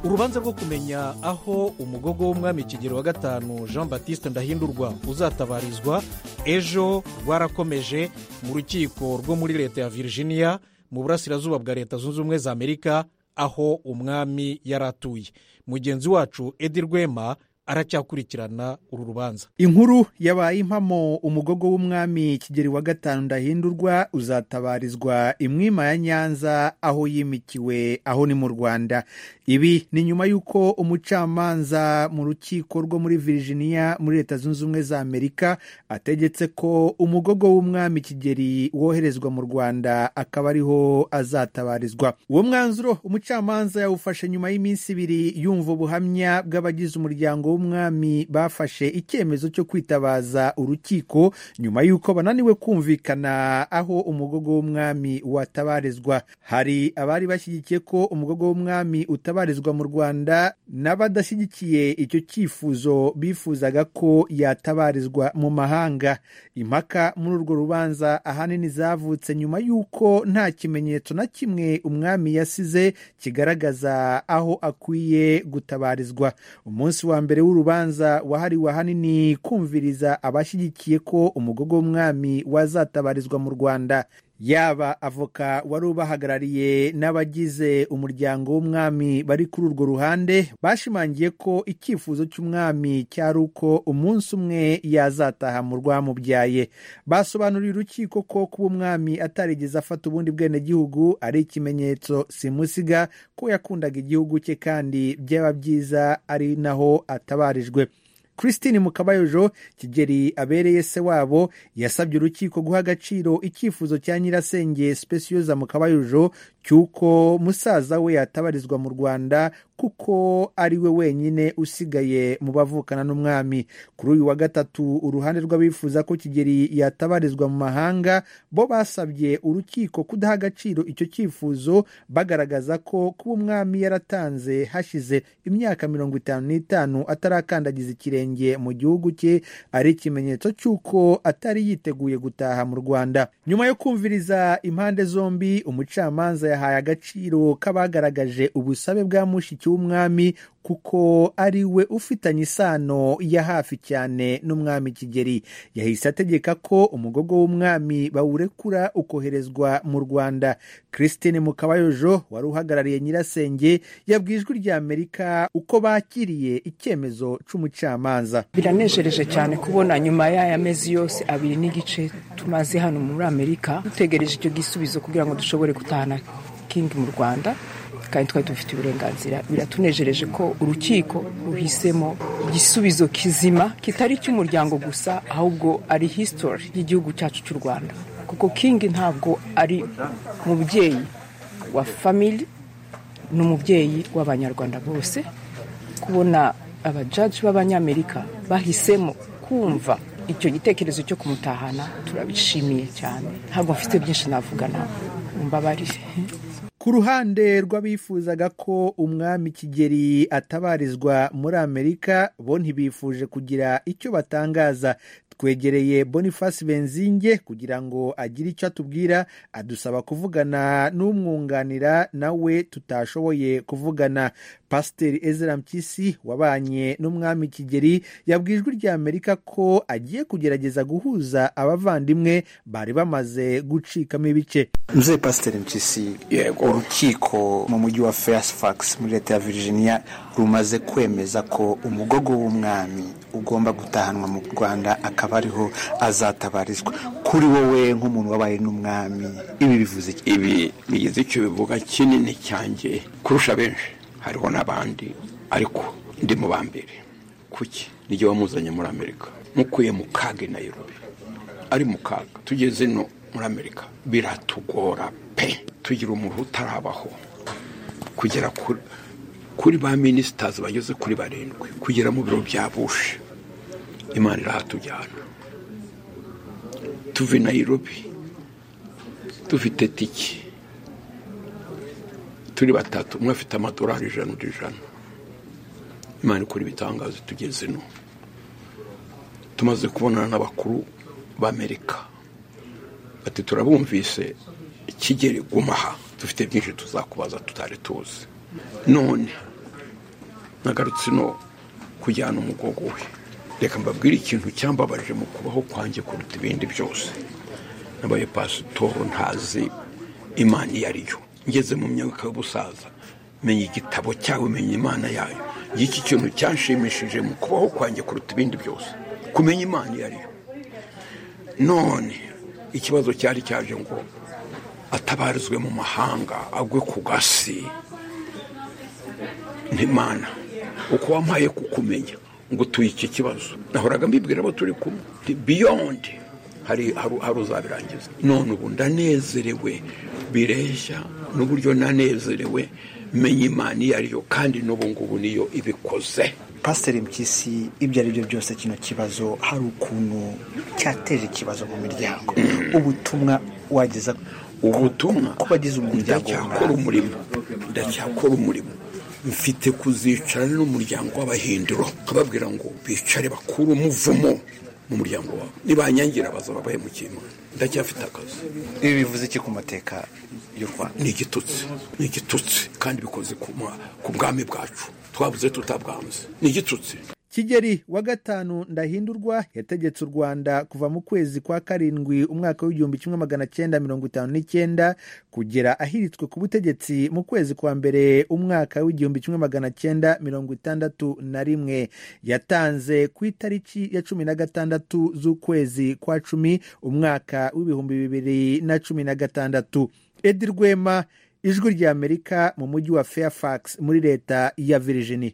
urubanza rwo kumenya aho umugogo w'umwami kigero wa gatanu jean batiste ndahindurwa uzatabarizwa ejo rwarakomeje mu rukiko rwo muri leta ya virginia mu burasirazuba bwa leta zunze ubumwe za amerika aho umwami yari atuye mugenzi wacu edi rwema aracyakurikirana uru rubanza inkuru yabaye impamo umugogo w'umwami kigeri wa gatanu ndahindurwa uzatabarizwa imwima ya nyanza aho yimikiwe aho ni mu rwanda ibi ni nyuma y'uko umucamanza mu rukiko rwo muri virginia muri leta zunze ubumwe za amerika ategetse ko umugogo w'umwami kigeri woherezwa mu rwanda akaba ariho azatabarizwa uwo mwanzuro umucamanza yawufashe nyuma y'iminsi ibiri yumva ubuhamya bw'abagize umuryango w'umwami umwami bafashe icyemezo cyo kwitabaza urukiko nyuma y'uko bananiwe kumvikana aho umugogo w'umwami watabarizwa hari abari bashyigikiye ko umugogo w'umwami utabarizwa mu rwanda n'abadashyigikiye icyo cyifuzo bifuzaga ko yatabarizwa mu mahanga impaka muri urwo rubanza ahanini zavutse nyuma y'uko nta kimenyetso na kimwe umwami yasize kigaragaza aho akwiye gutabarizwa umunsi wa mbere w'urubanza wahariwe ahanini kumviriza abashyigikiye ko umugogo w'umwami wazatabarizwa mu rwanda yaba avoka wari ubahagarariye n'abagize umuryango w'umwami bari kuri urwo ruhande bashimangiye ko icyifuzo cy'umwami cyari uko umunsi umwe yazataha mu rwamubyaye basobanuriye urukiko ko kuba umwami atarigeze afata ubundi bwenegihugu ari ikimenyetso simusiga ko yakundaga igihugu cye kandi byaba byiza ari naho atabarijwe christine mukabayojo kigeri abereye se wabo yasabye urukiko guha agaciro icyifuzo cya nyirasenge specioza mukabayojo cy'uko musaza we yatabarizwa mu rwanda kuko ari we wenyine usigaye mu bavukana n'umwami kuri uyu wa gatatu uruhande rw'abifuza ko kigeri yatabarizwa mu mahanga bo basabye urukiko kudaha agaciro icyo cyifuzo bagaragaza ko kuba umwami yaratanze hashize imyaka mirongo itanu n'itanu atarakandagiza ikirenge mu gihugu cye ari ikimenyetso cy'uko atari yiteguye gutaha mu rwanda nyuma yo kumviriza impande zombi umucamanza yahaye agaciro k'abagaragaje ubusabe bwa mushiki w'umwami kuko ari we ufitanye isano ya hafi cyane n'umwami kigeri yahise ategeka ko umugogo w'umwami bawurekura ukoherezwa mu rwanda christine mukabayojo wari uhagarariye nyirasenge yabwiye ijwi rya amerika uko bakiriye icyemezo cy'umucamanza biranejereje cyane kubona nyuma y'aya mezi yose abiri n'igice tumaze hano muri amerika dutegereje icyo gisubizo kugira ngo dushobore gutahana kingi mu rwanda kandi twari dufite uburenganzira biratunejereje ko urukiko ruhisemo igisubizo kizima kitari icy'umuryango gusa ahubwo ari hisitori y'igihugu cyacu cy'u rwanda kuko kingi ntabwo ari umubyeyi wa famili ni umubyeyi w'abanyarwanda bose kubona abajaji b'abanyamerika bahisemo kumva icyo gitekerezo cyo kumutahana turabishimiye cyane ntabwo mfite byinshi navuga nawe mbabarire ku ruhande rw'abifuzaga ko umwami kigeri atabarizwa muri amerika bo ntibifuje kugira icyo batangaza twegereye boniface benzinge kugira ngo agire icyo atubwira adusaba kuvugana n'umwunganira nawe tutashoboye kuvugana pasiteri ezra mpyisi wabanye n'umwami kigeri yabwiye ijwi rya amerika ko agiye kugerageza guhuza abavandimwe bari bamaze gucikamo ibice mzee pasiteri mpyisi urukiko mu mujyi wa feyasifakisi muri leta ya virginia rumaze kwemeza ko umugogo w'umwami ugomba gutahanwa mu rwanda akaba ariho azatabarizwa kuri wowe nk'umuntu wabaye n'umwami ibi bivuze iki ibi bigize icyo bivuga kinini cyanjye kurusha benshi hariho n'abandi ariko ndi mu ba mbere kuki niryo wamuzanye muri amerika mukuye mu kaga i nayirobi ari mu kaga tugeze no muri amerika biratugora pe tugira umuntu utarabaho kugera kuri ba minisitazi bageze kuri barindwi kugera mu biro bya bushe imana irahatujyana tuve nayirobi dufite tiki turi batatu umwe afite amadorari ijana undi ijana imana ikora ibitangazo tugeze no tumaze kubonana n'abakuru b'amerika bati turabumvise kigeri gumaha dufite byinshi tuzakubaza tutari tuzi none nagarutse ino kujyana umugogo we reka mbabwire ikintu cyambabaje mu kubaho kwanjye kuruta ibindi byose nabaye pasitoro ntazi imana iyo ari yo ngeze mu myaka y'ubusaza menya igitabo cyawe menya imana yayo iki kintu cyanshimishije mu kubaho kwanjye kuruta ibindi byose kumenya imana iyo ari yo none ikibazo cyari cyaje ngo atabarizwe mu mahanga agwe ku gasi ntimana uko wampaye kukumenya ngo tuye iki kibazo nahoraga mbibwira abo turi kumwe biyondi hari hari- hari uzabirangiza none ubu ndanezerewe bireshya n'uburyo nanezerewe menya imana iyo ari yo kandi n'ubu ngubu niyo ibikoze pasiteri mpyisi ibyo ari byo byose kino kibazo hari ukuntu cyateje ikibazo mu miryango ubutumwa wageza ubutumwa ku bagize umuryango ndacyakora umurimo ndacyakora umurimo mfite kuzicara n'umuryango w'abahinduro nkababwira ngo bicare bakure umuvumo mu muryango wawe nibanyangira bazaba bahemukiye imana ndacyafite akazi ibi bivuze iki ku mateka y'u rwanda ni igitutsi ni igitutsi kandi bikoze ku ma- ku bwami bwacu twabuze tutabwanze ni igitutsi kigeri wa gatanu ndahindurwa yategetse u rwanda kuva mu kwezi kwa karindwi umwaka w'igihumbi kimwe magana cyenda mirongo itanu n'icyenda kugera ahiritswe ku butegetsi mu kwezi kwa mbere umwaka w'igihumbi kimwe magana cyenda mirongo itandatu na rimwe yatanze ku itariki ya cumi na gatandatu z'ukwezi kwa cumi umwaka w'ibihumbi bibiri na cumi na gatandatu edi rwema ijwi ry'amerika mu mujyi wa fairfax muri leta ya virginia